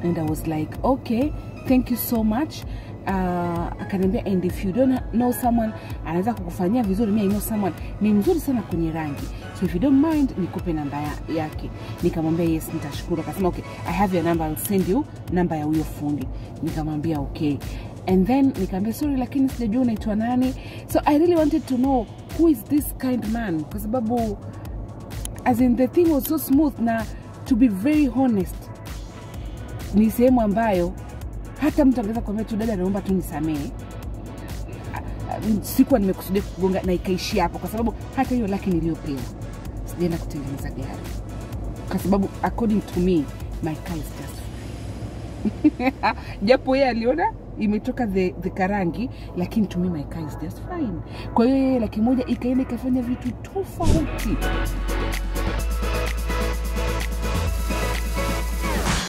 and i was like okay thank you so much uh, akaniambia and if you don't know someone anaweza kukufanyia vizuri mi I know someone ni mzuri sana kwenye rangi so if you don't mind nikupe namba ya, yake nikamwambia yes nitashukuru akasema okay i have your number I'll send you namba ya huyo fundi nikamwambia okay and then nikaambia sorry lakini sijajua unaitwa nani so i really wanted to know who is this kind man kwa sababu as in the thing was so smooth na to be very honest ni sehemu ambayo hata mtu angeweza kuambia tu dada naomba tu nisamehe sikuwa nimekusudia kugonga na ikaishia hapo kwa sababu hata hiyo laki niliyopewa sijaenda kutengeneza gari kwa sababu according to me my car is just fine japo yeye aliona imetoka the, the karangi lakini to me my car is just fine kwa hiyo yeye laki moja ikaenda ikafanya vitu tofauti